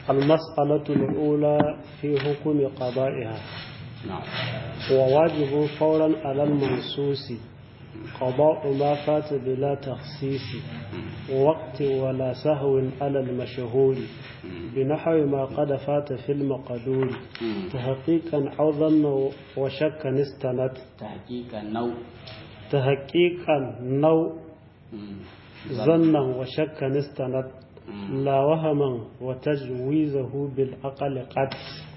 المسألة الأولى في حكم قضائها نعم وواجب فورا على المنصوص قضاء ما فات بلا تخصيص وقت ولا سهو على المشهور بنحو ما قد فات في المقدور تحقيقا أو ظن وشكا استند تحقيق النوع تحقيقا نو ظنا وشكا استند لا وهما وتجويزه بالعقل قد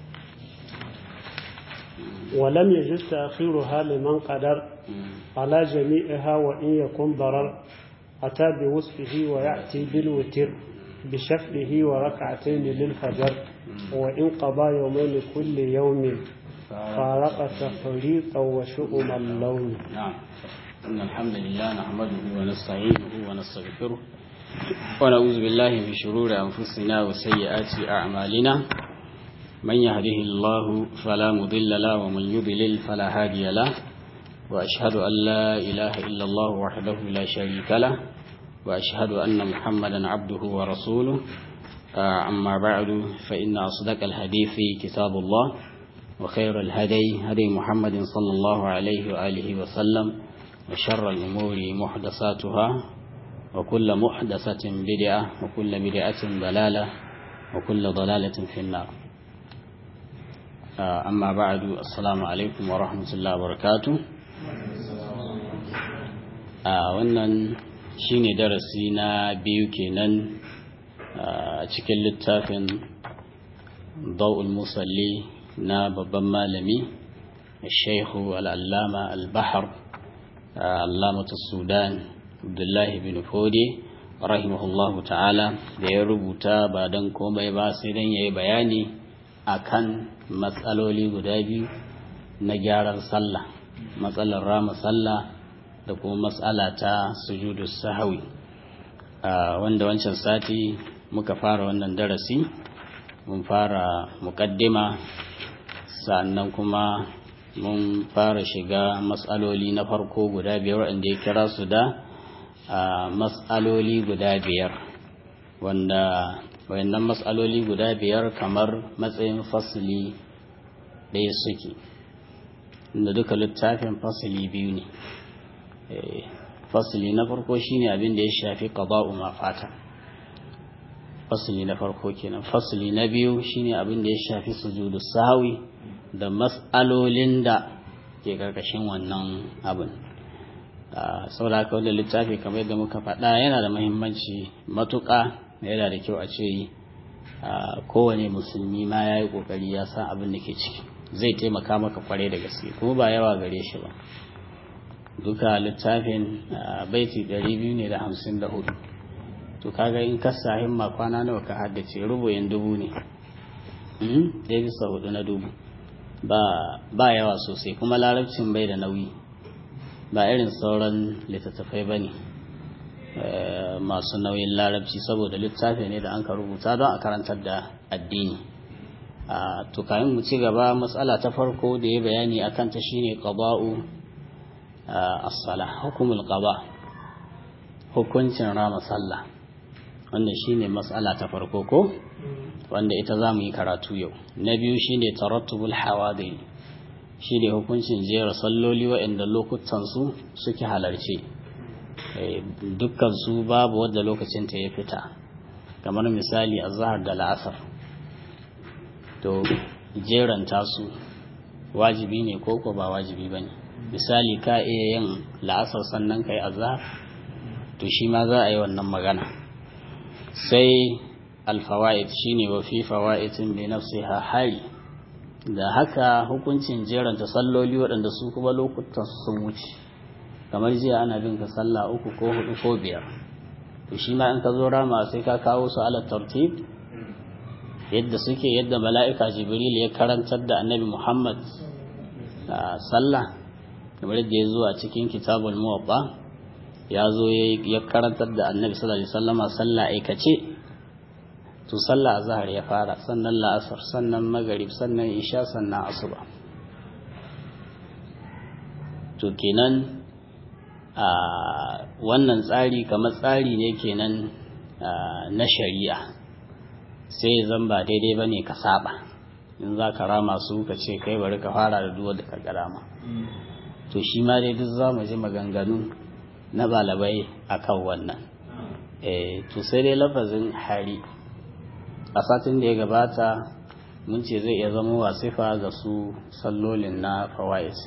ولم يجز تأخيرها لمن قدر على جميعها وإن يكن ضرر أتى بوصفه ويأتي بالوتر بشفعه وركعتين للفجر وإن قضى يومين كل يوم فارق تفريطا وشؤم اللون نعم إن الحمد لله نحمده ونستعينه ونستغفره ونعوذ بالله من شرور أنفسنا وسيئات أعمالنا من يهده الله فلا مضل له ومن يضلل فلا هادي له وأشهد أن لا إله إلا الله وحده لا شريك له وأشهد أن محمدا عبده ورسوله آه، أما بعد فإن أصدق الحديث كتاب الله وخير الهدي هدي محمد صلى الله عليه وآله وسلم وشر الأمور محدثاتها وكل محدثة بدعة وكل بدعة ضلالة وكل ضلالة في النار آه، أما بعد السلام عليكم ورحمة الله وبركاته آه، wannan shine darasi na biyu kenan a cikin littafin Dawul Musalli na babban malami Sheikhu Al-Allama Al-Bahar Allamatu Sudan Abdullahi bin Fode rahimahullahu ta'ala da ya rubuta ba don komai ba sai don ya yi bayani akan matsaloli guda biyu na gyaran sallah matsalar rama sallah da kuma matsala ta sujudu sahawi wanda wancan sati muka fara wannan darasi mun fara mukaddima sannan kuma mun fara shiga matsaloli na farko guda biyar wanda ya kira su da matsaloli guda biyar wanda wayannan matsaloli guda biyar kamar matsayin fasili ɗaya suke inda duka littafin fasili biyu ne fasili na farko shine abin da ya shafi qada'u ma fata fasili na farko kenan fasili na biyu shine abin da ya shafi sujudu sahwi da mas'alolin da ke karkashin wannan abin saboda haka wannan littafi kamar yadda muka faɗa yana da muhimmanci matuƙa yana da kyau a ce kowane musulmi ma ya yi ƙoƙari ya san abin da ke ciki zai taimaka maka kwarai da gaske kuma ba yawa gare shi ba duka littafin baiti ɗari biyu ne da hamsin da hudu to kaga in ka sa himma kwana nawa ka haddace rubuyin dubu ne ɗaya bisa hudu na dubu ba yawa sosai kuma larabcin bai da nauyi ba irin sauran littattafai ba ne masu nauyin larabci saboda littafi ne da an ka rubuta don a karantar da addini to kayan mu ci gaba matsala ta farko da ya bayani akan ta shine qada'u as-salah hukumul qada hukuncin rama sallah wannan shine matsala ta farko ko wanda ita zamu yi karatu yau na biyu shine tarattubul hawadin shine hukuncin jera salloli waɗanda lokutan su suke halarce dukkan su babu wadda lokacin ta ya fita kamar misali azhar da la'asar to jeranta su wajibi ne ko ko ba wajibi bane misali ka iya yin la'asar sannan kai azhar to shi ma za a yi wannan magana sai alfawaid shine wa fi fawaidin bi nafsiha hari da haka hukuncin jeranta salloli waɗanda su kuma lokutan sun wuce kamar jiya ana bin ka sallah uku ko hudu ko biyar to shi ma in ka zo rama sai ka kawo su ala tartib yadda suke yadda mala'ika jibril ya karantar da annabi muhammad sallah kamar yadda ya zo a cikin kitabul muwabba ya zo ya karantar da annabi sallallahu alaihi wasallama sallah aikace to sallah azhar ya fara sannan la'asar sannan magharib sannan isha sannan asuba to kenan a wannan tsari kamar tsari ne kenan na shari'a sai zan ba daidai ba ne ka saba in za ka rama su ka ce kai bari ka fara da duwa da ka rama to shi ma dai duk za mu ji maganganu na balabai a kan wannan to sai dai lafazin hari a satin da ya gabata mun ce zai iya zama wasifa ga su sallolin na fawa'is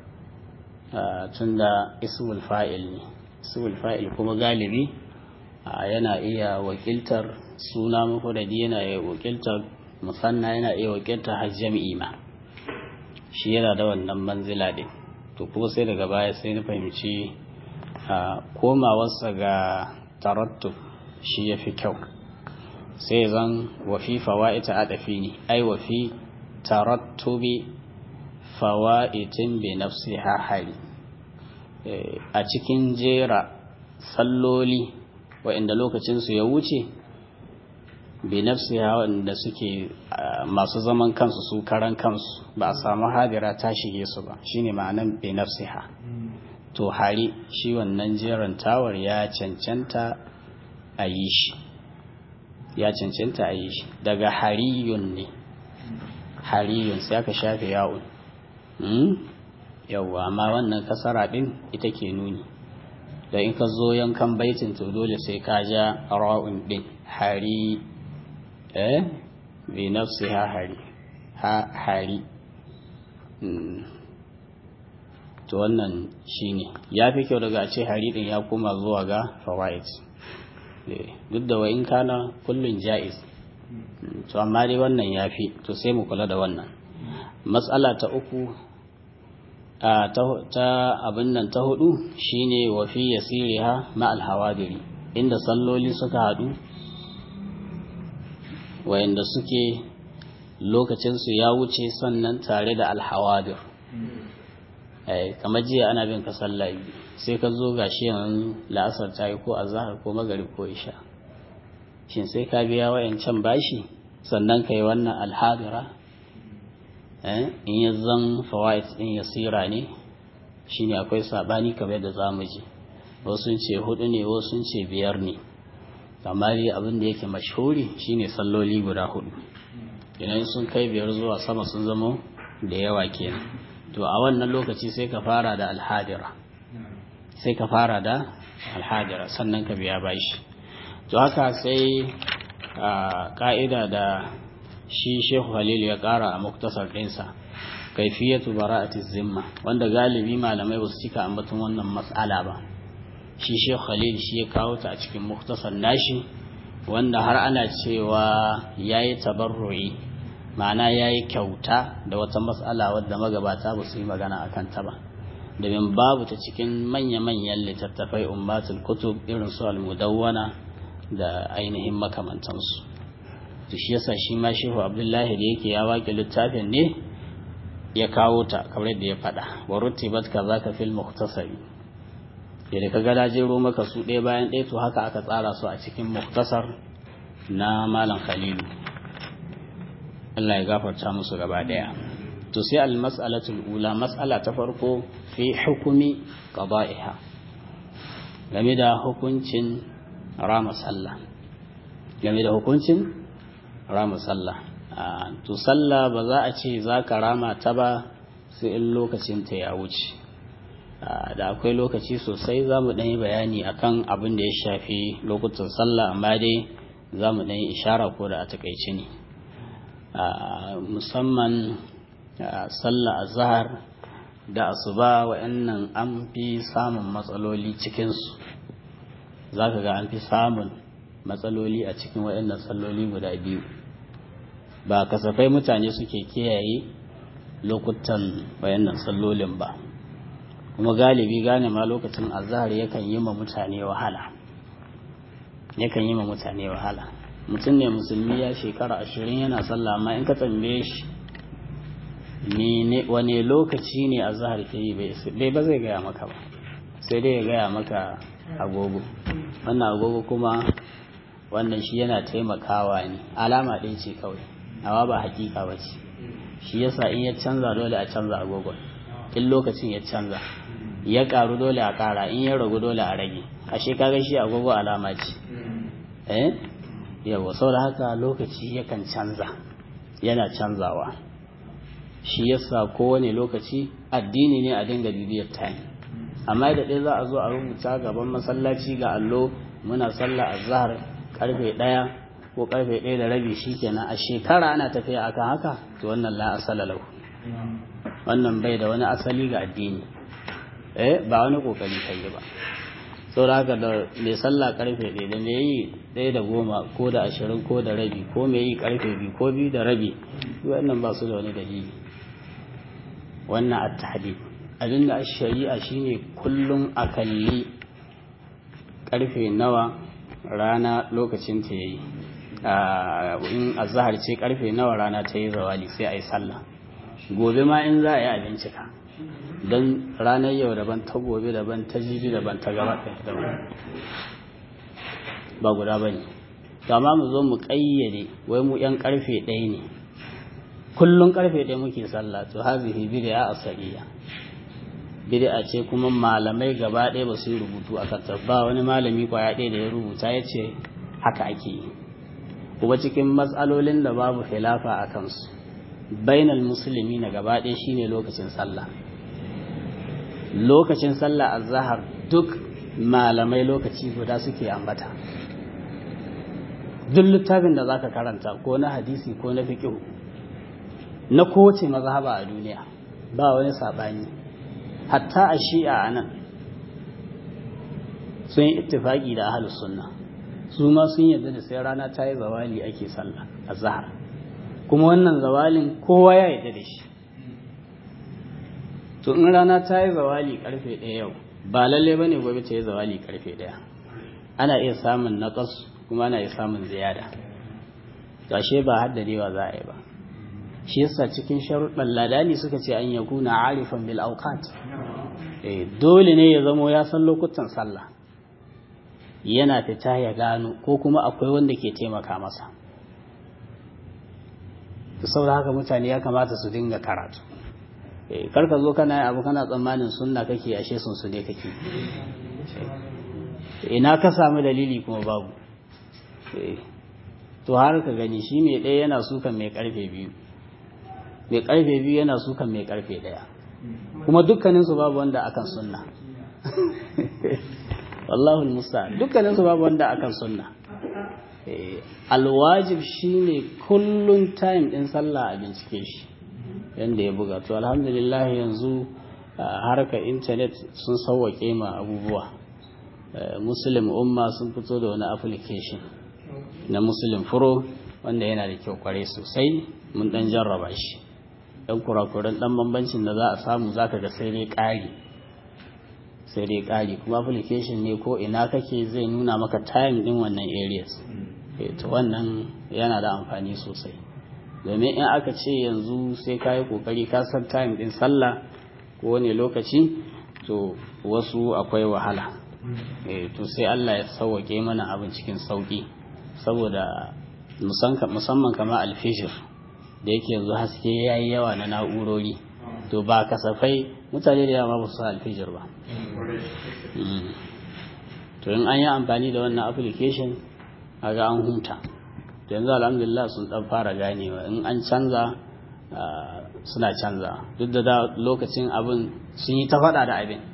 tunda ismul fa'il ne ismul fa'il kuma galibi yana iya wakiltar suna mafudadi yana iya wakiltar musanna yana iya wakiltar har jami'i ma shi yana da wannan manzila din to kuma sai daga baya sai na fahimci komawarsa ga tarattu shi ya fi kyau sai zan wafi fawa'ita adafi ne ai wafi tarattubi fawa'itin bi nafsi hari a cikin jera salloli wa'inda lokacinsu ya wuce bi nafsi wa'inda suke masu zaman kansu su karan kansu ba a samu hadira ta shige su ba shine ma'anan bi nafsi ha to hari shi wannan jeran tawar ya cancanta a yi shi ya cancanta a yi shi daga hariyun ne hariyun sai aka shafe yawon yawwa amma wannan kasara din ita ke nuni da in ka zo yankan baitin to dole sai ka ja ra'un din hari eh bi nafsi ha hari ha hari to wannan shine ya fi kyau daga a ce hari din ya koma zuwa ga fawaid duk da wa in kana kullun ja'iz to amma dai wannan ya fi to sai mu kula da wannan matsala ta uku ta abin nan ta hudu shine wa fi yasiriha ma alhawadiri inda salloli suka hadu wayanda suke lokacinsu ya wuce sannan tare da alhawadir kamar jiya ana bin ka sallah sai ka zo gashi yanzu la'asar ta yi ko azahar ko magarib ko isha shin sai ka biya wayancan bashi sannan ka yi wannan alhadira in ya zan fawaid din yasira ne shine akwai sabani kamar da zamu ji wasu sun ce hudu ne wasu sun ce biyar ne amma dai abin da yake mashhuri shine salloli guda hudu idan sun kai biyar zuwa sama sun zama da yawa kenan to a wannan lokaci sai ka fara da alhadira sai ka fara da alhadira sannan ka biya bashi to haka sai ka'ida da shi shehu halilu ya kara a muktasar ɗinsa kaifiyatu bara'ati zimma wanda galibi malamai ba su cika ambaton wannan mas'ala ba shi shehu halilu shi ya kawo ta a cikin muktasar nashi wanda har ana cewa ya yi tabarru'i ma'ana ya yi kyauta da wata mas'ala wadda magabata ba su yi magana a kanta ba domin babu ta cikin manya-manyan littattafai ummatul kutub irin su al-mudawwana da ainihin makamantansu to shi yasa shi ma shehu abdullahi da yake ya waƙe littafin ne ya kawo ta kamar yadda ya faɗa wa rutibat kaza ka fil mukhtasari da ka ga jero maka su ɗaya bayan ɗaya to haka aka tsara su a cikin muktasar na malam khalilu Allah ya gafarta musu gaba ɗaya to sai al mas'alatul ula mas'ala ta farko fi hukumi qada'iha game da hukuncin rama sallah game da hukuncin rama sallah to sallah ba za a ce za ka rama ta ba sai in lokacin ta ya wuce da akwai lokaci sosai za mu ɗanyi bayani akan abin da ya shafi lokutan sallah amma dai za mu ɗanyi ishara ko da a takaice ne musamman sallah azhar da asuba wa'annan an fi samun matsaloli cikinsu za ka ga an fi samun matsaloli a cikin wa'annan salloli guda biyu ba kasafai mutane suke kiyaye lokutan wa'annan sallolin ba kuma galibi gane ma lokacin azhar yakan yi ma mutane wahala yakan yi ma mutane wahala mutum ne musulmi ya shekara ashirin yana sallah amma in ka tambaye shi wane lokaci ne azhar ke yi bai ba zai gaya maka ba sai dai ya gaya maka agogo wannan agogo kuma wannan shi yana taimakawa ne alama ɗaya ce kawai amma ba hakika ba ce shi yasa in ya canza dole a canza agogon in lokacin ya canza ya karu dole a kara in ya ragu dole a rage ashe kaga shi agogo alama ce eh yawa saboda haka lokaci yakan canza yana canzawa shi yasa kowane lokaci addini ne a dinga bibiyar time amma da ɗaya za a zo a rubuta gaban masallaci ga allo muna sallah azhar karfe ɗaya ko karfe ɗaya da rabi shikenan a shekara ana tafiya akan haka to wannan la asala lahu wannan bai da wani asali ga addini eh ba wani kokari kai ba saboda haka da mai sallah karfe ɗaya da mai yi ɗaya da goma ko da ashirin ko da rabi ko mai yi karfe biyu ko biyu da rabi wannan ba su da wani dalili wannan at-tahdid abinda a shari'a shine kullum a kalli karfe nawa rana lokacin ta yayi in azhar ce karfe nawa rana ta yi zawali sai a yi sallah gobe ma in za a yi a bincika don ranar yau daban ta gobe daban ta jibi daban ta gaba daban ba guda ba ne amma mu zo mu ƙayyade wai mu 'yan karfe ɗaya ne kullum karfe ɗaya muke sallah to hazihi bid'a asaliya bid'a ce kuma malamai gaba ɗaya ba su yi rubutu a kanta ba wani malami kwaya ɗaya da ya rubuta ya ce haka ake yi kuma cikin matsalolin da babu khilafa a kansu bainal musulmi na gaba ɗaya shine lokacin sallah lokacin sallah azhar duk malamai lokaci guda suke ambata duk littafin da zaka karanta ko na hadisi ko na fiqh na kowace mazhaba a duniya ba wani sabani hatta a shi'a anan sun yi ittifaki da ahlus sunna su ma sun yarda da sai rana ta yi zawali ake sallah azhar kuma wannan zawalin kowa ya yarda da shi to in rana ta yi zawali karfe ɗaya yau ba lalle ba ne gobe ta yi zawali karfe ɗaya ana iya samun naƙas kuma ana iya samun ziyada gashe ba haddadewa za a yi ba shi yasa cikin sharuɗan ladani suka ce an yakuna arifan bil awqat eh dole ne ya zamo ya san lokutan sallah yana fita ya gano ko kuma akwai wanda ke taimaka masa saboda haka mutane ya kamata su dinga karatu kar ka zo kana abu kana tsammanin sunna kake ashe sun su ne kake ina ka samu dalili kuma babu to har ka gani shi mai ɗaya yana sukan mai karfe biyu mai karfe biyu yana sukan mai karfe ɗaya kuma dukkaninsu babu wanda akan sunna wallahu musa dukkaninsu babu wanda akan sunna alwajib shine kullun time din sallah a bincike shi yanda ya buga to alhamdulillah yanzu harkar intanet sun sauwake ma abubuwa muslim umma sun fito da wani application na muslim pro wanda yana da kyau kware sosai mun dan jarraba shi dan kurakuran dan bambancin da za a samu zaka ga sai dai ƙari sai dai ƙari kuma application ne ko ina kake zai nuna maka time din wannan areas to wannan yana da amfani sosai domin in aka ce yanzu sai ka yi kokari ka san time din sallah ko wani lokaci to wasu akwai wahala to sai Allah ya sauwake mana abin cikin sauki saboda musamman kama alfishir da yake yanzu haske ya yi yawa na na'urori to ba kasafai mutane da yawa ba su alfijir ba to in an yi amfani da wannan application ga an huta yanzu alhamdulillah sun dan fara ganewa in an canza suna canza duk da da lokacin abin sun yi ta faɗa da abin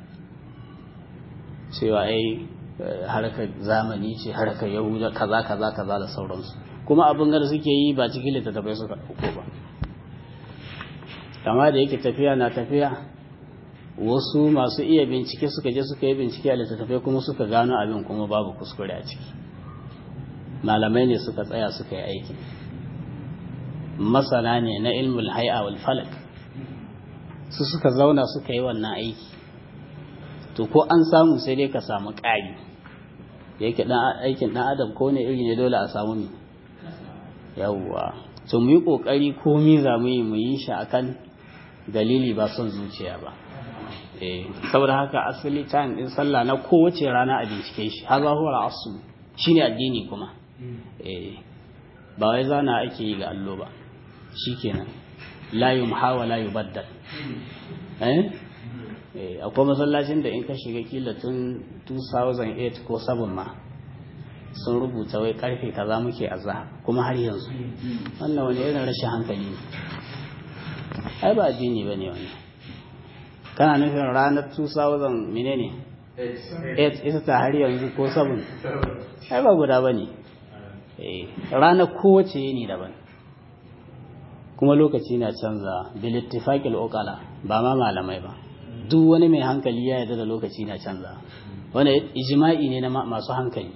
cewa ai harkar zamani ce harkar yahuda kaza kaza kaza da sauransu kuma abin da suke yi ba cikin littattafai suka ɗauko ba kama da yake tafiya na tafiya wasu masu iya bincike suka je suka yi bincike a littattafai kuma suka gano abin kuma babu kuskure a ciki malamai ne suka tsaya suka yi aiki masana ne na ilmul hai'a wal falak su suka zauna suka yi wannan aiki to ko an samu sai dai ka samu ƙari da yake aikin ɗan adam ko ne iri ne dole a samu ne yawwa to mu yi ƙoƙari komi za mu yi mu yi shi akan dalili ba son zuciya ba saboda haka asali time din sallah na kowace rana a bincike shi haza huwa asu shine addini kuma ba wai zana ake yi ga allo ba shikenan la yumha wa la yubaddal eh akwai masallacin da in ka shiga kila tun 2008 ko 7 ma sun rubuta wai karfe kaza muke azhar kuma har yanzu wannan wani irin rashin hankali ne ai ba addini bane wannan kana nufin ranar 2000 menene 8 ita ta har yanzu ko 7 ai ba guda bane eh ranar kowace ne daban kuma lokaci na canza bil ittifaqil uqala ba ma malamai ba duk wani mai hankali ya yarda da lokaci na canza wanda ijma'i ne na masu hankali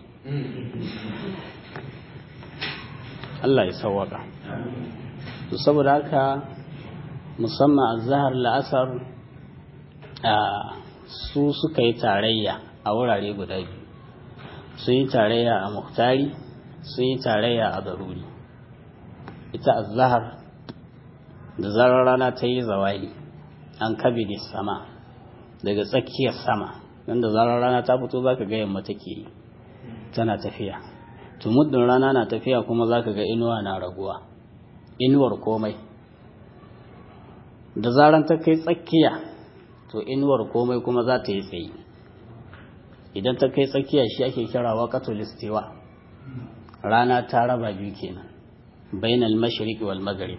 Allah ya sawwaka to saboda haka musamman azhar la'asar su suka yi tarayya a wurare guda biyu sun yi tarayya a muhtari sun yi tarayya a zaruri ita azhar da zarar rana ta yi zawali an kabe da sama daga tsakiyar sama nan da zarar rana ta fito za ka ga yamma take yi tana tafiya to muddin rana na tafiya kuma za ka ga inuwa na raguwa inuwar komai da zarar ta kai tsakiya to inuwar komai kuma za ta yi tsayi idan ta kai tsakiya shi ake kira waqatul istiwa rana ta raba biyu kenan bainal mashriqi wal maghrib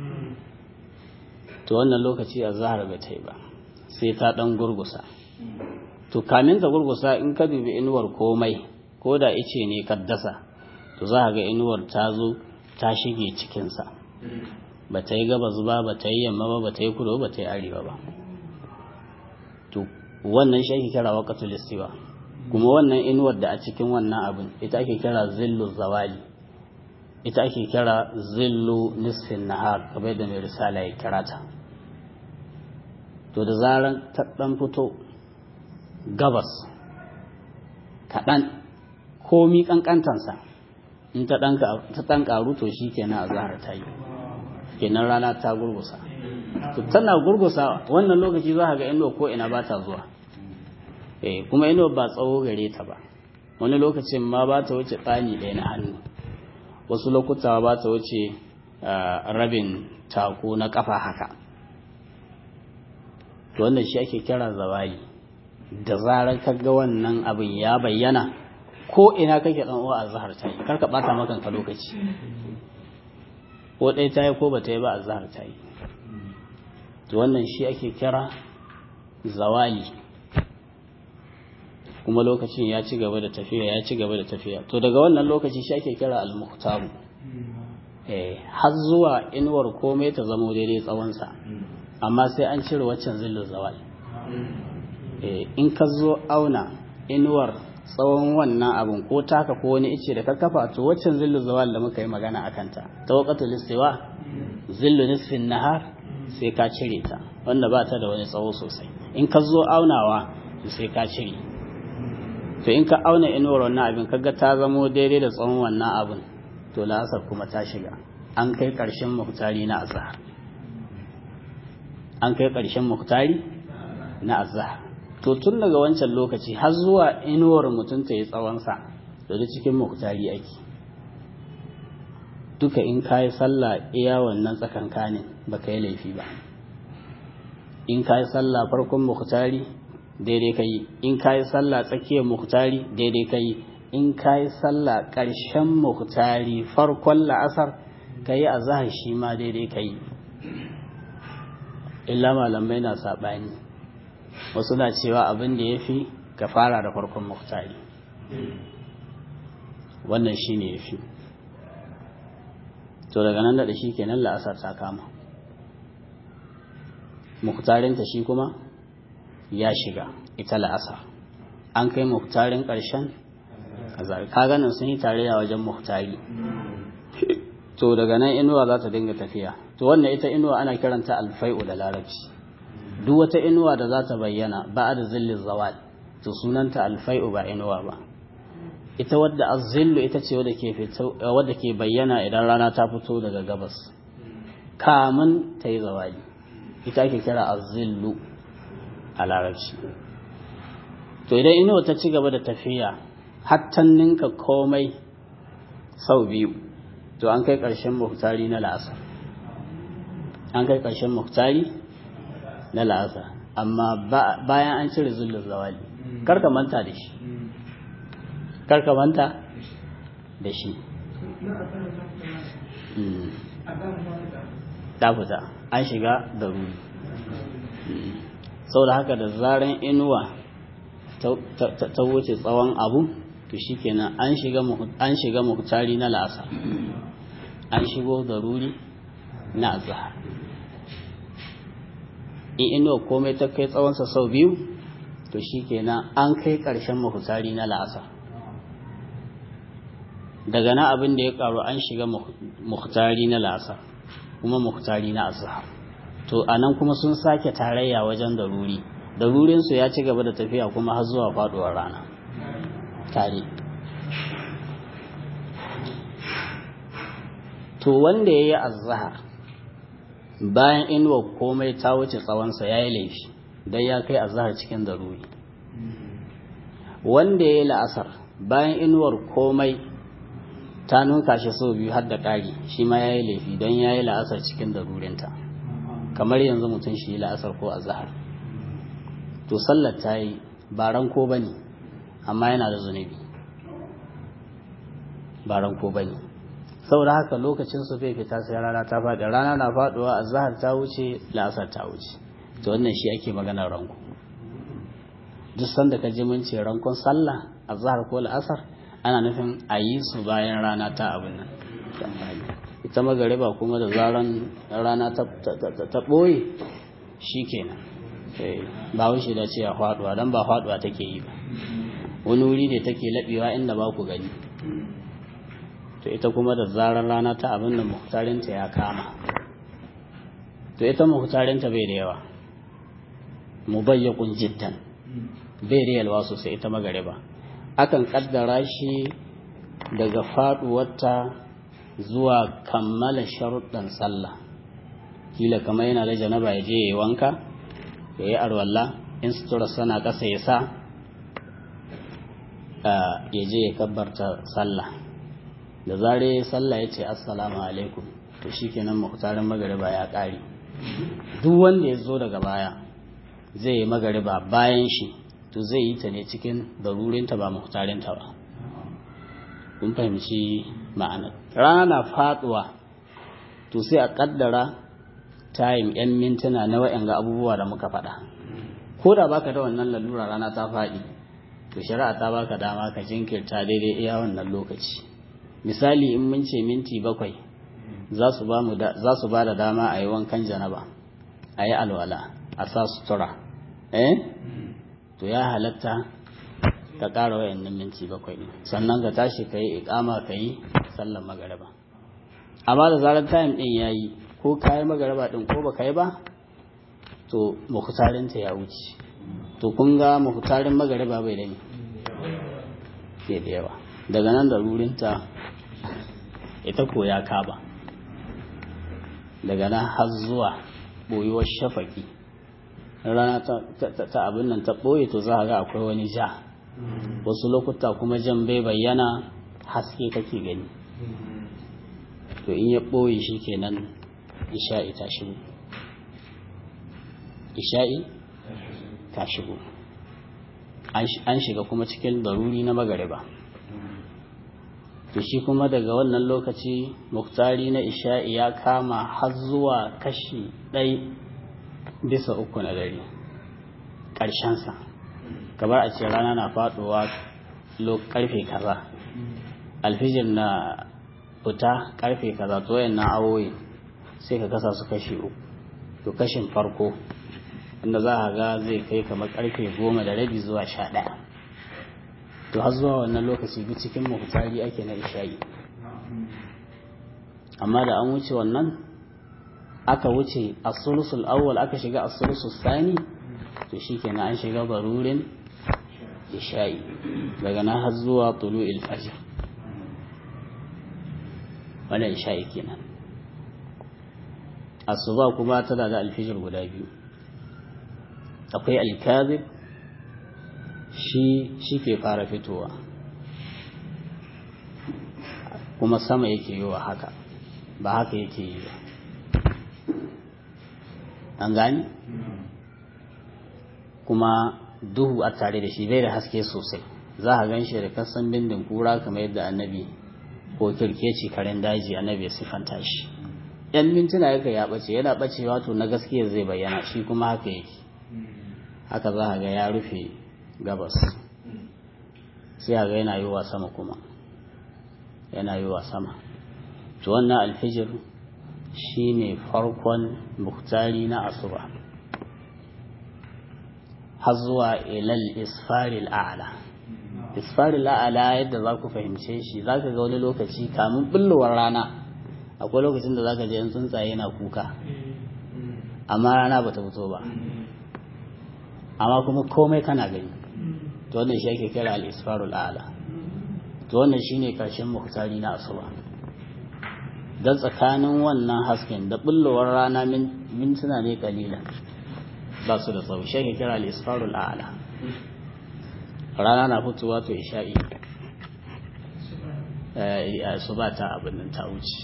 to wannan lokaci a zahar bai ta yi ba sai ta dan gurgusa to kamin ta gurgusa in ka dubi inuwar komai ko da ice ne kaddasa to za ga inuwar ta zo ta shige cikinsa ba ta yi gabas ba ba ta yi yamma ba ba ta yi kudu ba ta yi arewa ba to wannan shi ake kira waqatul istiwa kuma wannan inuwar da a cikin wannan abin ita ake kira zillu zawali ita ake kira zillu nisfin nahar kamar da mai risala ya kira ta to da zaran ta dan fito gabas kaɗan komi ƙanƙantansa in ta ɗan ƙaru to shi kenan a zahar ta yi kenan rana ta gurgusa to tana gurgusa wannan lokaci za ga inuwa ko ina ba ta zuwa eh kuma inuwa ba tsawo gare ta ba wani lokacin ma ba ta wuce tsani ɗaya na hannu wasu lokuta ba ta wuce rabin tako na ƙafa haka to wannan shi ake kira zawali da zarar ka ga wannan abin ya bayyana ko ina kake dan uwa azhar ta yi karka bata maka ka lokaci ko dai ta yi ko ba ta yi ba azhar ta yi to wannan shi ake kira zawali kuma lokacin ya ci gaba da tafiya ya ci gaba da tafiya to daga wannan lokaci shi ake kira al-muhtaru eh har zuwa inuwar komai ta zamo daidai tsawonsa amma sai an cire waccan zillin zawal in ka zo auna inuwar tsawon wannan abin ko taka ko wani ice da ka kafa to waccan zillu zawal da muka yi magana a kanta ta wakatu listewa zillu nisfin nahar sai ka cire ta wanda ba ta da wani tsawo sosai in ka zo aunawa sai ka cire to in ka auna inuwar wannan abin kaga ta zamo daidai da tsawon wannan abin to la'asar kuma ta shiga an kai ƙarshen muhtari na azhar an kai ƙarshen muhtari na azhar to tun daga wancan lokaci har zuwa inuwar mutum ta yi tsawonsa da da cikin muhtari ake duka in ka yi sallah iya wannan tsakankanin ba ka yi laifi ba in ka yi sallah farkon muhtari daidai ka yi in ka yi sallah tsakiyar muhtari daidai ka yi in ka yi sallah ƙarshen muhtari farkon la'asar ka yi azahar shi ma daidai ka yi illa malamai na saɓani wasu na cewa abin da ya fi ka fara da farkon muhtari wannan shi ne ya fi to daga nan da shi kenan la'asar ta kama muhtarinta shi kuma ya shiga ita la'asar an kai muhtarin ƙarshen ka ganin sun yi tarayya wajen muhtari to daga nan inuwa za ta dinga tafiya to wannan ita inuwa ana kiranta alfai'u da larabci duk wata inuwa da za ta bayyana ba da zillin zawal to sunanta alfai'u ba inuwa ba ita wadda azzillu ita ce wadda ke fito wadda ke bayyana idan rana ta fito daga gabas kamun ta yi zawali ita ake kira azzillu a larabci to idan inuwa ta ci gaba da tafiya hattan ninka komai sau biyu to an kai ƙarshen muhtari na la'asar an kai ƙarshen muhtari na la'asar amma bayan an cire zullun zawali karka manta da shi karka manta da shi ta fita an shiga da ruri sau da haka da zaren inuwa ta wuce tsawon abu to shi kenan an shiga muhtari na la'asar an shigo da ruri na azahar in inuwa komai ta kai tsawonsa sau biyu to shi kenan an kai ƙarshen muhtari na la'asar daga na abin da ya karu an shiga muhtari na la'asar kuma muhtari na azhar to anan kuma sun sake tarayya wajen daruri darurinsu ya ci gaba da tafiya kuma har zuwa faduwar rana tare to wanda ya yi azhar bayan inuwa komai ta wuce tsawonsa ya yi laifi don ya kai azhar cikin daruri wanda ya yi la'asar bayan inuwar komai ta nuka shi sau biyu har da ƙari shi ma ya yi laifi don ya yi la'asar cikin darurinta kamar yanzu mutum shi yi la'asar ko azahar to sallar ta yi ba ranko ba ne amma yana da zunubi ba ranko ba ne saboda haka lokacin su bai fita sai rana ta faɗi rana na faɗuwa azahar ta wuce la'asar ta wuce to wannan shi ake maganar ranko duk sanda ka ji mun ce rankon sallah azahar ko la'asar ana nufin a yi su bayan rana ta abin nan ita magariba kuma da zaran rana ta ɓoye shi kenan ba wuce da cewa faɗuwa don ba faɗuwa take yi ba wani wuri ne take laɓewa inda ba ku gani to ita kuma da zaran rana ta abin da muhtarinta ya kama to ita muhtarinta bai da yawa mubayyakun jiddan bai da yalwa sosai ita magariba akan kaddara shi daga faduwarta zuwa kammala sharuɗan sallah kila kamar yana da janaba ya je ya yi wanka ya yi arwalla in sutura sana ƙasa ya sa ya je ya kabbarta sallah da zare sallah ya ce assalamu alaikum to shi kenan muhtarin magariba ya ƙare duk wanda ya zo daga baya zai yi magariba bayan shi to zai yi ta ne cikin darurinta ba muhtarinta ba kun fahimci ma'anar rana na faduwa to sai a kaddara tayin yan mintuna na wa'yan ga abubuwa da muka faɗa ko da baka da wannan lalura rana ta faɗi to shari'a ta baka dama ka jinkirta daidai iya wannan lokaci misali in mun ce minti bakwai za su ba da dama a yi wankan janaba a yi alwala a sa sutura eh to ya halatta ka ƙara wayannan minti bakwai ne sannan ka tashi ka yi iƙama ka yi sallar magariba amma da zarar time ɗin ya yi ko ka yi magariba ɗin ko ba ka yi ba to muhtarinta ya wuce to kun ga muhtarin magariba bai da ne ke da yawa daga nan da rurinta ita ko ya kaba daga nan har zuwa ɓoyuwar shafaki rana ta abin nan ta ɓoye to za a ga akwai wani ja wasu lokuta kuma jan bai bayyana haske kake gani to in ya ɓoye shi kenan isha'i ta shigo isha'i ta shigo an shiga kuma cikin daruri na magariba to shi kuma daga wannan lokaci muktari na isha'i ya kama har zuwa kashi ɗai bisa uku na dare ƙarshensa kamar a ce rana na faɗuwa karfe kaza alfijir na fita karfe kaza to na awoyi sai ka kasa su kashi uku to kashin farko wanda za a ga zai kai kamar karfe goma da rabi zuwa sha ɗaya to har zuwa wannan lokaci duk cikin mafutari ake na isha'i amma da an wuce wannan aka wuce asulusul awwal aka shiga asulusul sani to shikenan an shiga barurin isha'i daga nan har zuwa tulu'il fajr wannan isha'i kenan asuba kuma tana da alfijir guda biyu akwai alkazib shi shi ke fara fitowa kuma sama yake yi wa haka ba haka yake yi ba an gani kuma duhu a tare da shi bai da haske sosai za a gan shi da kasan bindin kura kamar yadda annabi ko kirkeci karen daji annabi ya sifanta shi yan mintuna yake ya bace yana bacewa to na gaskiya zai bayyana shi kuma haka yake haka za ga ya rufe gabas sai ga yana yi wa sama kuma yana yi wa sama to wannan alfijir shine farkon muktari na asuba har zuwa ilal isfaril a'la isfaril a'la yadda za ku fahimce shi za ka ga wani lokaci kamun bullowar rana akwai lokacin da za ka je yan tsuntsaye na kuka amma rana ba ta fito ba amma kuma komai kana gani to wannan shi ake kira al-isfarul a'la to wannan shine karshen muktari na asuba dan tsakanin wannan hasken da bullowar rana mintuna ne kalilan ba su da tsawo shi ake kira al-isfarul a'la rana na fitowa to isha'i asuba ta abin nan ta wuce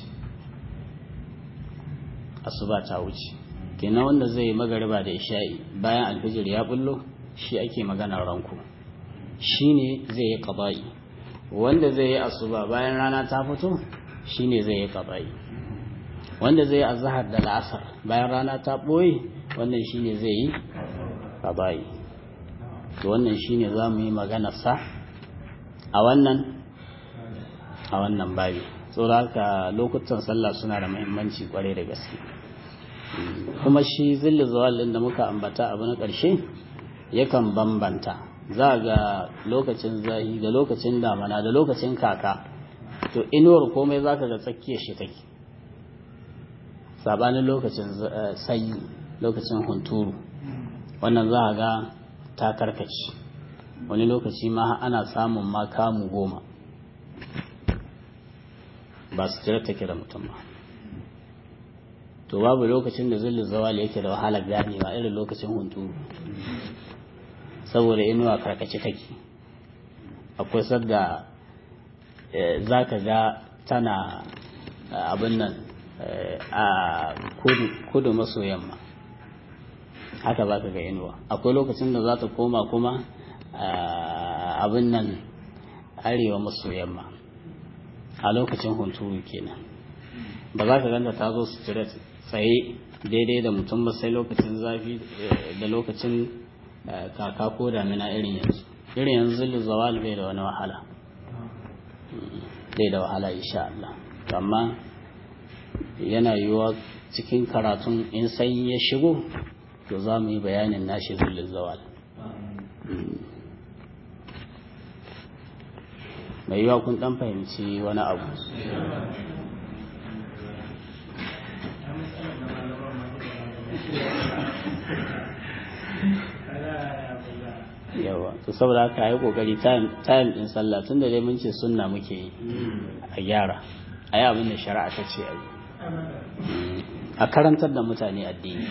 asuba ta wuce kenan wanda zai magariba da isha'i bayan alfijir ya bullo shi ake maganar ranku shine zai yi qada'i wanda zai yi asuba bayan rana ta fito shine zai yi qada'i wanda zai yi azhar da la'asar bayan rana ta boye wannan shine zai yi qada'i to wannan shine zamu yi maganar sa a wannan a wannan babi saboda haka lokutan sallah suna da muhimmanci kwarai da gaske kuma shi zilli zawalin da muka ambata abu na ƙarshe yakan bambanta za ga lokacin zahi da lokacin damana da lokacin kaka to inuwar komai za ka ga tsakiyar shi take sabanin lokacin sanyi lokacin hunturu wannan za ga ta karkace wani lokaci ma ana samun ma kamu goma ba su tira take da mutum ba to babu lokacin da zillin zawali yake da wahalar ganewa irin lokacin hunturu saboda inuwa karkace take akwai sadda za ka ga tana abin nan a kudu maso yamma haka za ka ga inuwa akwai lokacin da za ta koma kuma abin nan arewa maso yamma a lokacin hunturu kenan ba za ka ganta ta zo su cire tsaye daidai da mutum ba sai lokacin zafi da lokacin kaka ko damina irin yanzu irin yanzu zawal bai da wani wahala bai da wahala insha Allah amma yana yiwuwa cikin karatun in sanyi ya shigo to za mu yi bayanin nashi zullun zawal mai yiwa kun dan fahimci wani abu yawa to saboda haka yi kokari time din sallah tun da dai mun ce sunna muke yi a gyara a yi abin da shari'a ta ce a yi a karantar da mutane addini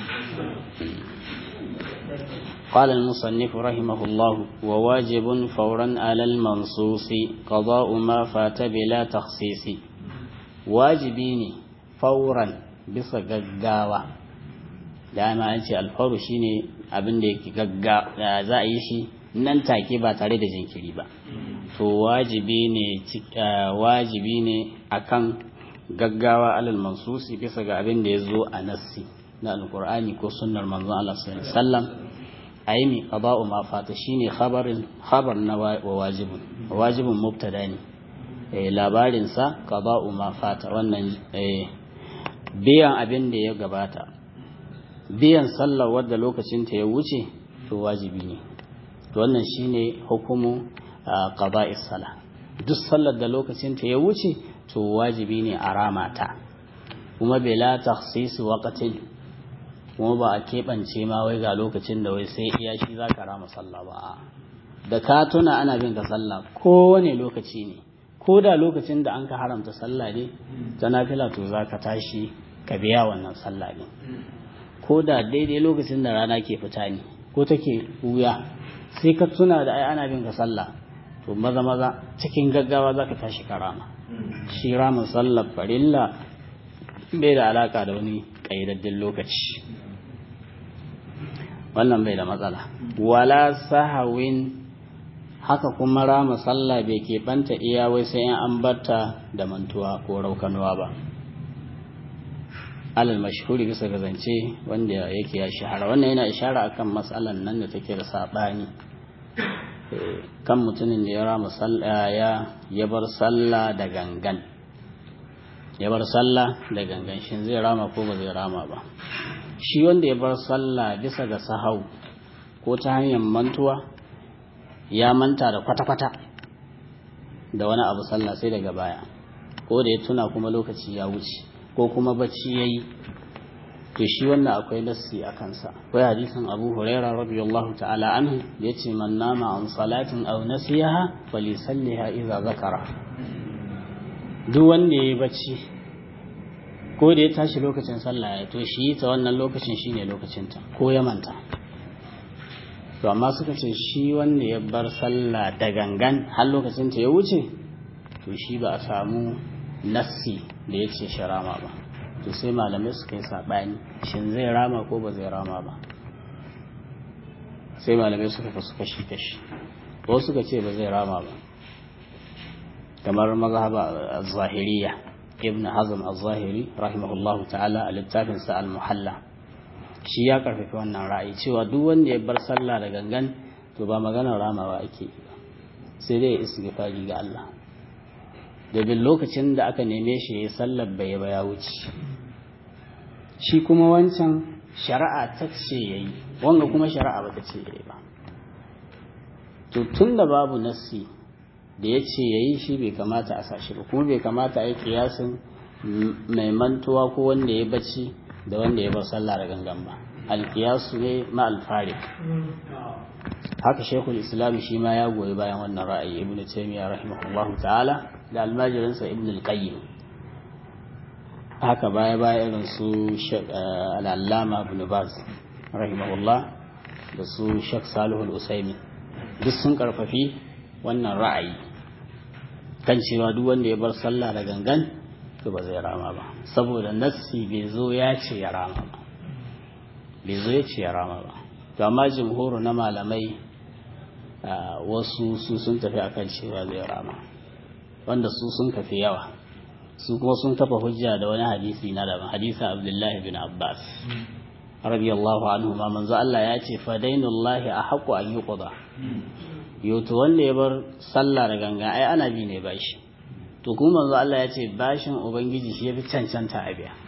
قال المصنف رحمه الله وواجب فورا على المنصوص قضاء ما فات بلا تخصيص واجبيني فورا bisa gaggawa dama an ce alfaru shine abin da yake gaggawa za a yi shi nan take ba tare da jinkiri ba to wajibi ne wajibi ne akan gaggawa alal mansusi bisa ga abin da ya zo a nassi na alkur'ani ko sunnar manzon Allah sallallahu alaihi wasallam aimi qada'u ma fata shine khabarin khabar na wajibun wajibun mubtada ne eh labarin sa qada'u ma fata wannan eh biyan abin da ya gabata biyan sallar wadda lokacin ta ya wuce to wajibi ne to wannan shine hukumu qada'is sala duk sallar da lokacin ta ya wuce to wajibi ne a ramata kuma bela takhsis waqtin kuma ba a keɓance ma wai ga lokacin da wai sai iya shi za ka rama sallah ba da ka tuna ana bin ka sallah kowane lokaci ne ko da lokacin da an ka haramta sallah ne ta nafila to za ka tashi ka biya wannan sallah ne ko da daidai lokacin da rana ke fita ne ko take wuya sai ka tuna da ai ana bin ka sallah to maza maza cikin gaggawa za ka tashi ka rama shi rama sallar farilla bai da alaka da wani ƙayyadaddin lokaci wannan bai da matsala wala sahawin haka kuma rama sallah bai keɓanta iya wai sai an barta da mantuwa ko raukanuwa ba alal mashhuri bisa ga zance wanda yake ya shahara wannan yana ishara akan matsalan nan da take da saɓani kan mutumin da ya rama sallah ya ya bar sallah da gangan ya bar sallah da gangan shin zai rama ko ba zai rama ba shi wanda ya bar sallah bisa ga sahau ko ta hanyar mantuwa ya manta da kwata-kwata da wani abu sallah sai daga baya ko da ya tuna kuma lokaci ya wuce ko kuma bacci ya yi to shi wannan akwai nassi a kansa akwai hadisin abu huraira radiyallahu ta'ala anhu da ya ce man nama an salatin aw nasiyaha falisalliha idza zakara duk wanda ya yi bacci ko da ya tashi lokacin sallah ya to shi ta wannan lokacin shine lokacinta ko ya manta to amma suka ce shi wanda ya bar sallah da gangan har lokacin ta ya wuce to shi ba a samu nassi da ya ce shi rama ba to sai malamai suka yi saɓani shin zai rama ko ba zai rama ba sai malamai suka fasu kashi kashi wasu suka ce ba zai rama ba kamar mazhaba zahiriya ibn hazm az-zahiri rahimahullahu ta'ala a littafinsa al-muhalla shi ya karfafi wannan ra'ayi cewa duk wanda ya bar sallah da gangan to ba maganar ramawa ake yi ba sai dai ya istighfari ga Allah domin lokacin da aka neme shi ya sallar bai ba ya wuce shi kuma wancan shari'a ta ce yayi wanga kuma shari'a ba ta ce yayi ba to tunda babu nassi da ya ce yayi shi bai kamata a sashi ba kuma bai kamata a yi kiyasin mai mantuwa ko wanda ya bacci da wanda ya bar sallah da gangan ba alkiyasu ne ma alfarik haka shekul islam shi ma ya goyi bayan wannan ra'ayi ibnu taymiya rahimahullahu ta'ala da almajirinsa ibnu al-qayyim haka baya baya irin su al-allama ibn baz rahimahullah da su shek salihu al-usaimi duk sun karfafi wannan ra'ayi kan cewa duk wanda ya bar sallah da gangan to ba zai rama ba saboda nassi bai zo ya ce ya rama ba bai zo ya ce ya rama ba to amma jimhuru na malamai wasu su sun tafi akan cewa zai rama wanda su sun kafi yawa su kuma sun kafa hujja da wani hadisi na daban hadisin abdullahi bin abbas radiyallahu anhu ma manzo Allah ya ce fadainullahi ahqqu an yuqda yoto wanda ya bar sallah da ganga ai ana bi ne bashi to kuma manzo Allah ya ce bashin ubangiji shi yafi cancanta a biya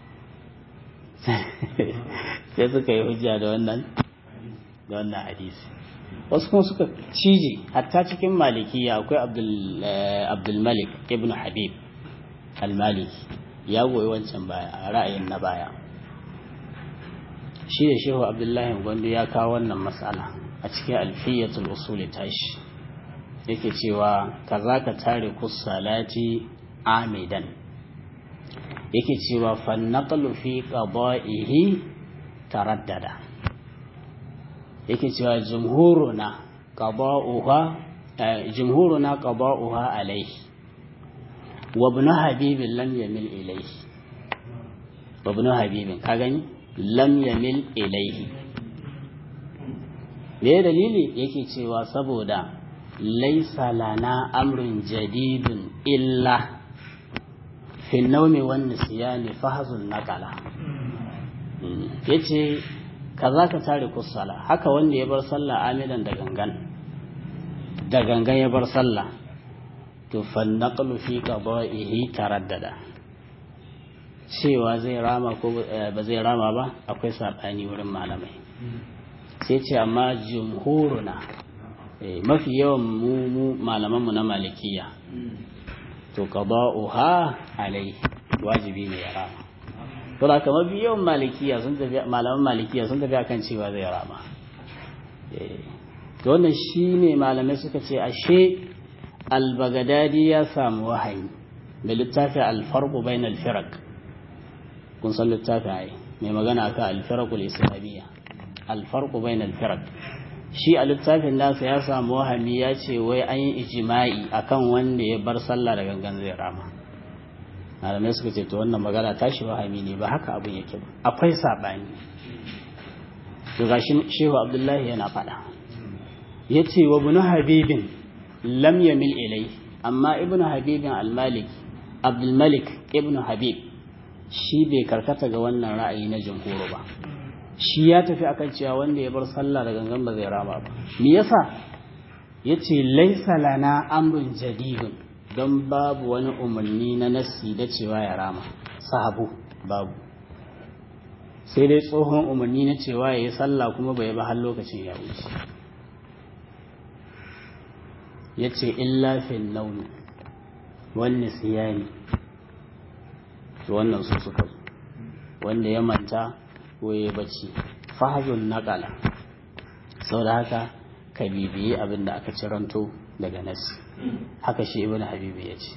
sai suka yi hujja da wannan da wannan hadisi wasu kuma suka cije hatta cikin malikiya akwai abdul malik ibn habib al-maliki ya goyi wancan baya a ra'ayin na baya shi da shehu abdullahi gwandu ya kawo wannan matsala a cikin alfiyatul usuli tashi yake cewa kaza ka tare salati amidan yake cewa fannaqlu fi qada'ihi taraddada yake cewa jumhuruna qada'uha jumhuruna qada'uha alayhi wa ibn habib lam yamil ilayhi wa ibn habib ka gani lam yamil ilayhi me dalili yake cewa saboda laisa lana amrun jadidun illa fi naumi wan nisyani fahzun naqala yace kaza ka tare kusala haka wanda ya bar sallah amidan da gangan da gangan ya bar sallah to fan naqlu fi qada'ihi taraddada cewa zai rama ko ba zai rama ba akwai sabani wurin malamai sai ce amma jumhuruna mafi yawan mu malamanmu na malikiya to qada'uha alai wajibi ne ya rama to da kamar mafi yawan malikiya sun tafi malaman malikiya sun tafi akan cewa zai rama to wannan shine malamai suka ce ashe al-bagadadi ya samu wahayi da littafi al-farqu bainal firaq kun san littafi ai mai magana akan al-firaqul islamiyya al-farqu bainal firaq shi a littafin nasa ya samu wahami ya ce wai an yi ijima'i akan wanda ya bar sallah da gangan zai rama malamai suka ce to wannan magana tashi wahami ne ba haka abin yake ba akwai saɓani to gashi shehu abdullahi yana faɗa ya ce wa bunu habibin lam yamil ilai amma ibnu habibin al-malik abdul malik ibnu habib shi bai karkata ga wannan ra'ayi na jumhur ba shi ya tafi akan cewa wanda ya bar sallah da gangan ba zai rama ba me yasa yace laisa lana amrun jadidun don babu wani umarni na nassi da cewa ya rama sahabu babu sai dai tsohon umarni na cewa ya yi sallah kuma bai ba har lokacin ya wuce ya ce illafin launi wani siyani wannan su suka zo wanda ya manta ko ya bacci fahazun naƙala sau da haka ka bibiyi abin da aka ciranto daga nasi haka shi ibn habibu ya ce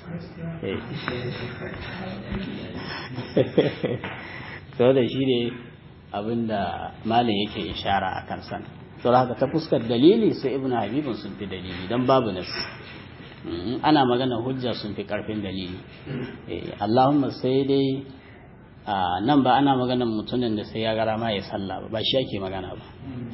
sau da shi ne abin da malin yake ishara a kan sana sau haka ta fuskar dalili sai ibn habibun sun fi dalili don babu nasi ana magana hujja sun fi karfin dalili allahumma sai dai nan ba ana maganan mutumin da sai ya gara ma ya sallah ba ba shi ake magana ba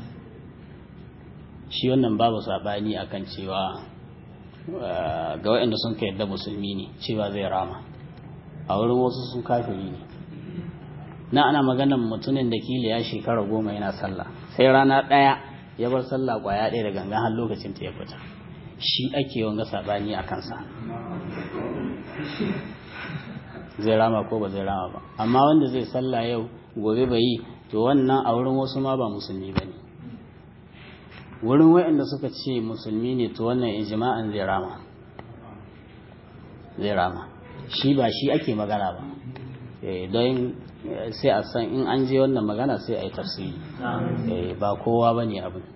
shi wannan babu sabani akan cewa ga waɗanda sun ka yadda musulmi ne cewa zai rama a wurin wasu sun kafiri ne na ana maganan mutumin da kila ya shekara goma yana sallah sai rana ɗaya ya bar sallah kwaya ɗaya da gangan har lokacin ta ya fita shi ake wanga sabani a kansa zai rama ko ba zai rama ba amma wanda zai sallah yau gobe bai yi to wannan a wurin wasu ma ba musulmi ba ne wurin waɗanda suka ce musulmi ne to wannan ijma'an zai rama zai rama shi ba shi ake magana ba don sai a san in an je wannan magana sai a yi tafsiri ba kowa ba ne abin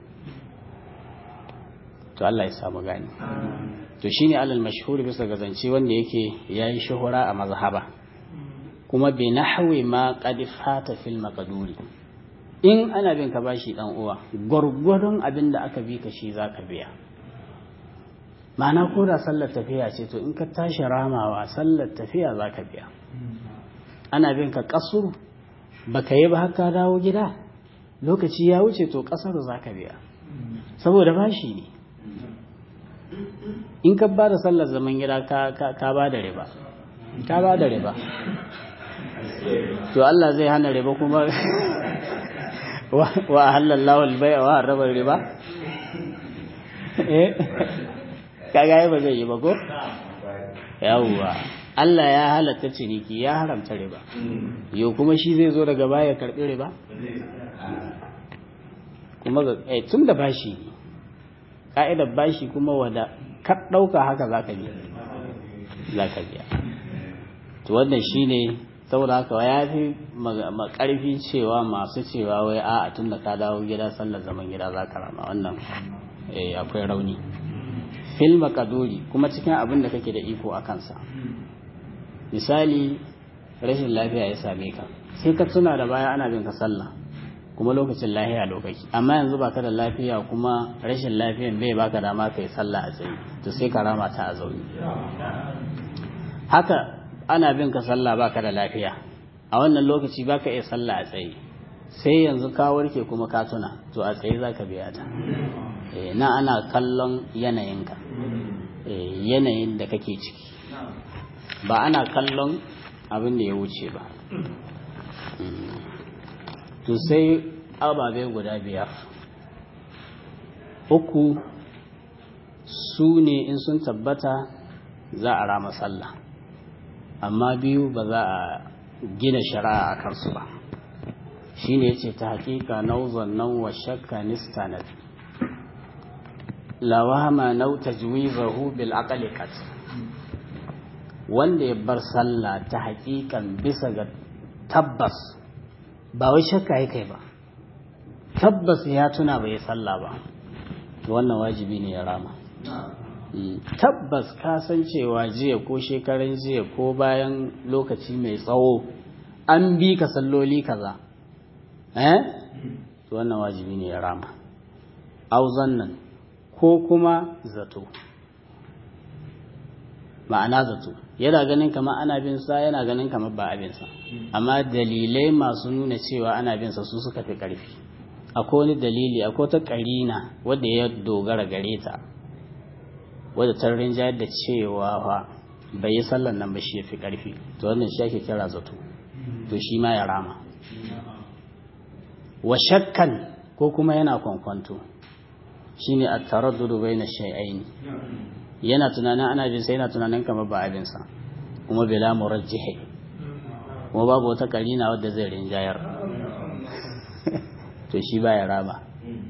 to Allah ya samu gani to shine alal mashhur bisa ga zance wanda yake yayi shuhura a mazhaba kuma bi nahwi ma qad fata fil maqduri in ana bin ka bashi dan uwa gwargwadon abin da aka bi ka shi zaka biya ma'ana ko da sallar tafiya ce to in ka tashi ramawa sallar tafiya zaka biya ana bin ka kasur baka yi ba haka dawo gida lokaci ya wuce to kasar zaka biya saboda bashi ne in ka ba da sallar zaman gida ka ba da riba ka ba da riba to Allah zai hana riba kuma wa halallahu albai'a wa harraba riba eh kaga ba zai yi ba ko yawwa Allah ya halatta ciniki ya haramta riba yau kuma shi zai zo daga baya karbi riba kuma eh tun da bashi ka'idar bashi kuma wada ka ɗauka haka za ka biya za ka biya to wannan shine saboda haka ya fi makarfi cewa masu cewa wai a tun da ka dawo gida sallar zaman gida za ka rama wannan akwai rauni fil makaduri kuma cikin abin da kake da iko a kansa misali rashin lafiya ya same ka sai ka tuna da baya ana bin ka sallah kuma lokacin lafiya lokaci amma yanzu baka da lafiya kuma rashin lafiyan bai baka dama kai sallah a tsaye to sai ka rama ta a zaune haka ana bin ka sallah baka da lafiya a wannan lokaci baka iya sallah a tsaye sai yanzu ka warke kuma ka tuna to a tsaye zaka biya ta na ana kallon yanayinka yanayin da kake ciki ba ana kallon abin da ya wuce ba to sai ababe guda biyar uku su ne in sun tabbata za a rama sallah amma biyu ba za a gina shari'a a kansu ba shi ne ce ta hakika nauzon nan wa shakka nistanat lawama nau tajwizahu bil aqli qat wanda ya bar sallah ta hakikan bisa ga tabbas ba wai shakka ya kai ba tabbas ya tuna bai sallah ba wannan wajibi ne ya rama tabbas ka san cewa jiya ko shekaran jiya ko bayan lokaci mai tsawo an bi ka salloli kaza eh wannan wajibi ne ya rama auzan nan ko kuma zato ma'ana zato yana ganin kamar ana bin sa yana ganin kamar ba abin sa amma dalilai masu nuna cewa ana bin sa su suka fi karfi akwai wani dalili akwai ta karina wadda ya dogara gare ta wadda ta rinjayar da cewa fa bai yi sallan nan ba shi ya fi ƙarfi to wannan shi ake kira zato to shi ma ya rama wa shakkan ko kuma yana kwankwanto shine at-taraddudu baina shay'ain yana tunanin ana bin sai yana tunanin kamar ba abin sa kuma bila murajjihi kuma babu wata karina wadda zai rinjayar to shi ba ya rama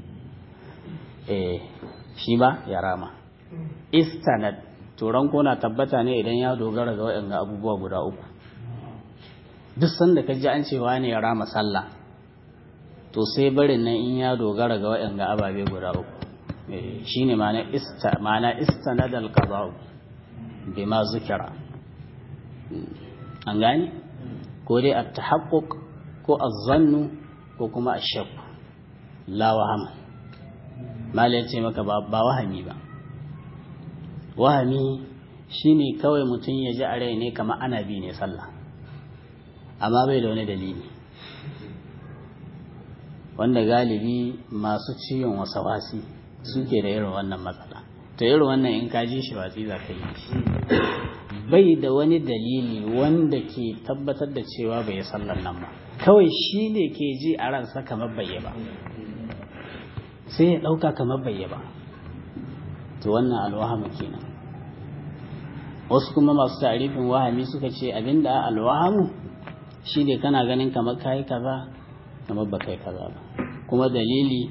eh shi ba ya rama istanad turan na tabbata ne idan ya dogara ga waɗanda abubuwa guda uku duk sanda ka ji an cewa ne ya rama sallah to sai barin nan in ya dogara ga waɗanda ababe guda uku shi ne ma'ana istanad al-qada'u bima zukira an gani ko dai at-tahaqquq ko az-zannu ko kuma ash-shakk la wahama mala ya ce maka ba wahami ba wahami shine kawai mutum ya ji a rai ne kamar ana bi ne sallah amma bai da wani dalili wanda galibi masu ciwon wasawasi suke da irin wannan matsala to irin wannan in ka ji shi watsi za ka yi shi bai da wani dalili wanda ke tabbatar da cewa bai yi sallar nan ba kawai shi ne ke ji a ransa kamar bai ba sai ya ɗauka kamar bai ba to wannan alwahamu kenan wasu kuma masu tarifin wahami suka ce abinda alwahamu shi ne kana ganin kamar kayi kaza kamar ba kai kaza ba kuma dalili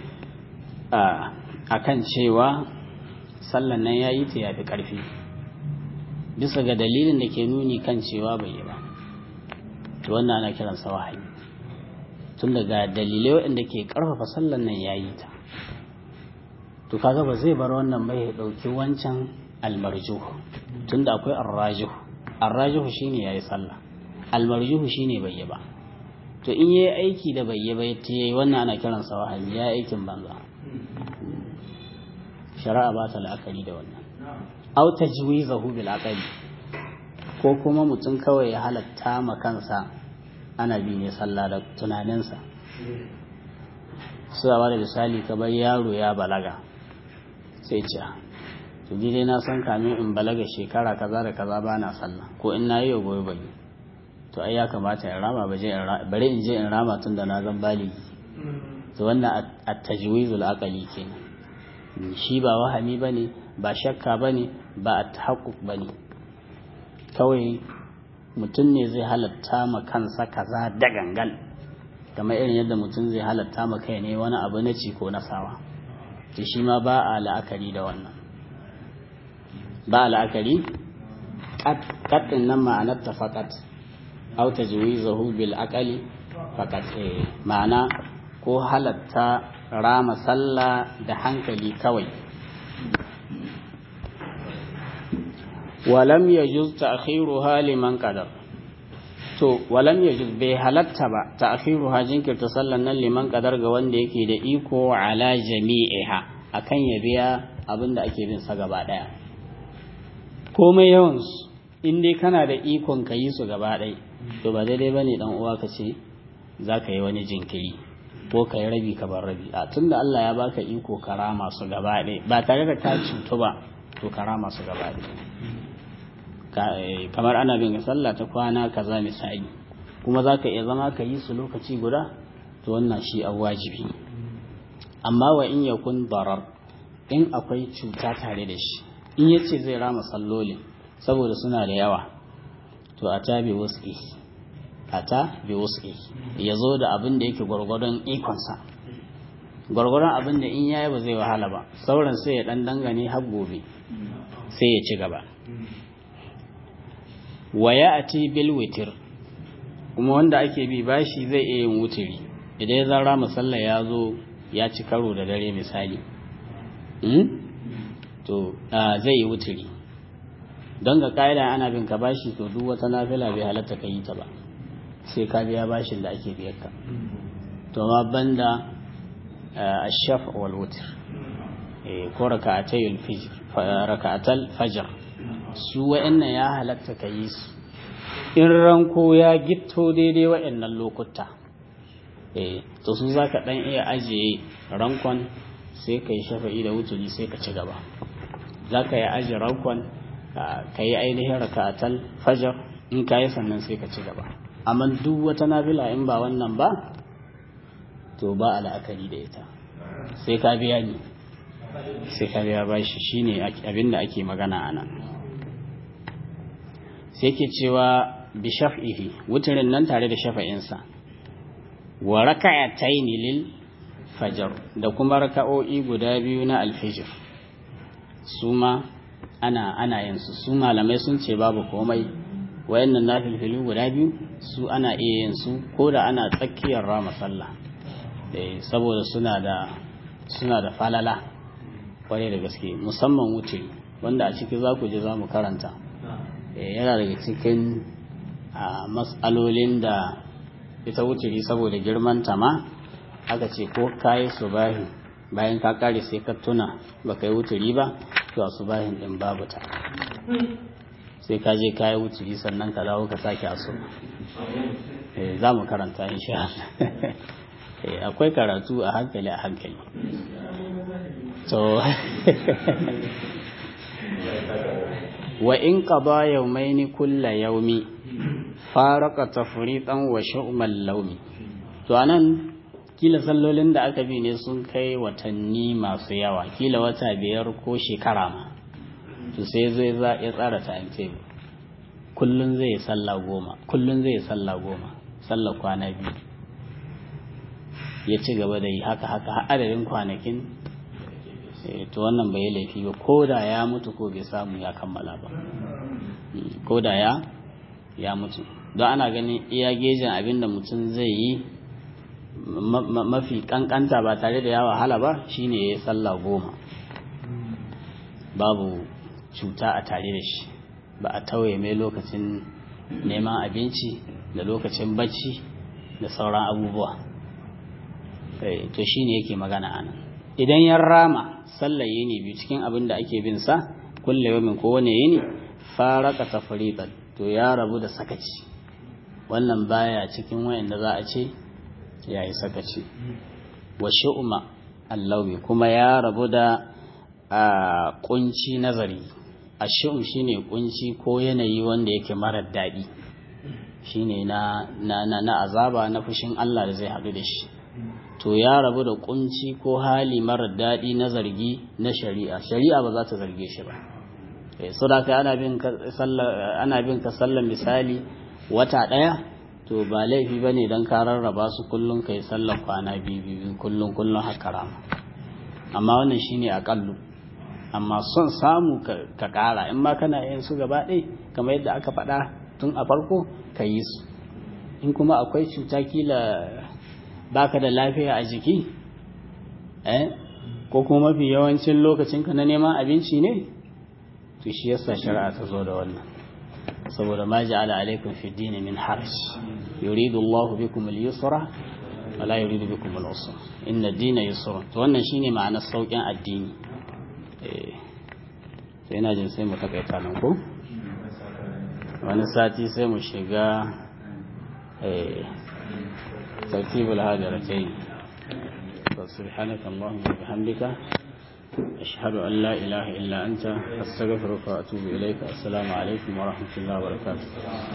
a kan cewa sallan nan ya yi ta yafi ƙarfi bisa ga dalilin da ke nuni kan cewa bai yi ba to wannan ana kiransa wahayi tun daga dalilai waɗanda ke ƙarfafa sallan nan ya yi ta to kaga ba zai bar wannan bai ya ɗauki wancan almarjuhu tun da akwai arrajihu arrajihu shine ya yi sallah almarjuhu shine bai yi ba to in yi aiki da bai yi ba ta yi wannan ana kiransa wahayi ya yi aikin banza shari'a ba ta la'akari da wannan au tajwizahu bil aqli ko kuma mutum kawai ya halatta ma kansa ana bi ne sallah da tunaninsa su ba da misali kamar yaro ya balaga sai ce to dai na san kamin in balaga shekara kaza da kaza ba na sallah ko in na yi wa gobe bai to ai ya kamata in rama bari in je in rama tun da na zan baligi to wannan at-tajwizul aqli kenan shi ba wahami bane ba shakka bane ba at-tahaqquq bane kawai mutum ne zai halatta ma kansa kaza da gangan kamar irin yadda mutum zai halatta ma kai ne wani abu na ci ko na sawa to shi ma ba a la'akari da wannan ba a la'akari kaɗin nan ma'anar ta faƙat au ta zahu bil aƙali faƙat ma'ana ko halatta rama sallah da hankali kawai walam ya juz ta'khiruha liman qadar to walam ya juz bai halatta ba ta'khiruha jinkirta sallan nan liman qadar ga wanda yake da iko ala jami'iha akan ya biya abinda ake bin sa gaba daya komai yawan su in dai kana da ikon ka yi su gaba ɗaya to ba daidai bane dan uwa ka ce za ka yi wani jinkiri ko ka yi rabi ka bar rabi a tunda Allah ya baka iko karama su gaba ɗaya ba tare da ka cutu ba to karama su gaba ɗaya kamar ana bin sallah ta kwana kaza misali kuma za ka iya zama ka yi su lokaci guda to wannan shi a wajibi amma wa in yakun darar in akwai cuta tare da shi in ya ce zai rama sallolin saboda suna da yawa to a ta bi wasu a ta bi wasu ya zo da abin da yake gwargwadon ikonsa gwargwadon abin da in yayi ba zai wahala ba sauran sai ya dan dangane har gobe sai ya ci gaba wa ya ati bil witir kuma wanda ake bi bashi zai iya yin wutiri idan ya zara musalla ya zo ya ci karo da dare misali to zai yi wutiri don ga ka'ida ana bin ka bashi to duk wata nafila bai halatta ka yi ta ba sai ka biya bashin da ake biyar ka to ma banda ashaf wal wutr ko raka'atayul fajr raka'atal fajr su wa'annan ya halatta ka yi su in ranko ya gitto daidai wa'annan lokuta eh to su zaka dan iya ajiye rankon sai ka yi shafa'i da wuturi sai ka ci gaba za ka yi aji rakon ka yi ainihin raka'atal fajar in ka yi sannan sai ka ci gaba amma duk wata nafila in ba wannan ba to ba a la'akari da ita sai ka biya ni sai ka biya bashi shine abin da ake magana a nan sai ke cewa bi shaf'ihi wutirin nan tare da shafa'insa wa raka'ataini lil fajr da kuma raka'o'i guda biyu na alfijir su ma ana ana yin su su malamai sun ce babu komai wayannan nafilfilu guda biyu su ana iya yin su ko da ana tsakiyar rama sallah eh saboda suna da suna da falala kwarai da gaske musamman wuce wanda a ciki za ku ji za mu karanta yana daga cikin matsalolin da ita wuturi saboda girman ta ma aka ce ko kayi subahi bayan ka kare sai ka tuna ba ka yi wuturi ba to a subahin din babu ta sai ka je kayi wuturi sannan ka dawo ka sake asu za mu karanta insha akwai karatu a hankali a hankali to wa in qada yawmaini kulla yawmi faraka tafriqan wa shu'mal lawmi to anan kila sallolin da aka bi ne sun kai watanni masu yawa kila wata biyar ko shekara ma to sai zai za ya tsara timetable kullun zai salla goma kullun zai salla goma sallar kwana biyu ya ci gaba da yi haka haka har adadin kwanakin to wannan bai laifi ba ko da ya mutu ko bai samu ya kammala ba ko da ya ya mutu don ana ganin iya gejin abin da mutum zai yi mafi kankanta ba tare da ya wahala ba shine ya yi sallah goma babu cuta a tare da shi ba a tauye mai lokacin neman abinci da lokacin bacci da sauran abubuwa to shine yake magana anan idan ya rama sallar yini biyu cikin abin da ake bin sa kulle yamin ko wane yini faraka tafriqan to ya rabu da sakaci wannan baya cikin wayanda za a ce yayi sakaci wa shu'ma allawi kuma ya rabu da a kunci nazari ashum shine kunci ko yanayi wanda yake marar daɗi shine na na na azaba na fushin Allah da zai haɗu da shi to ya rabu da kunci ko hali marar daɗi na zargi na shari'a shari'a ba za ta zarge shi ba so da kai ana bin ka sallar misali wata ɗaya to ba laifi ba ne don ka rarraba su kullum ka yi sallar kwana biyu biyu kullum kullum haka rama amma wannan shine aƙallu amma son samu ka ƙara in ma kana yin su gaba ɗaya kamar yadda aka faɗa tun a farko ka yi su in kuma akwai cuta kila baka da lafiya a jiki eh ko kuma mafi yawancin lokacinka na neman abinci ne to shi yasa shari'a ta zo da wannan saboda ma ja'ala alaikum fi dini min harj yuridu Allahu bikum al-yusra wa la yuridu bikum al-usra inna ad-dina yusra to wannan shine ma'anar saukin addini eh to ina jin sai mu takaita nan ko wani sati sai mu shiga eh ترتيب الهاجرتين فسبحانك اللهم وبحمدك أشهد أن لا إله إلا أنت أستغفرك وأتوب إليك السلام عليكم ورحمة الله وبركاته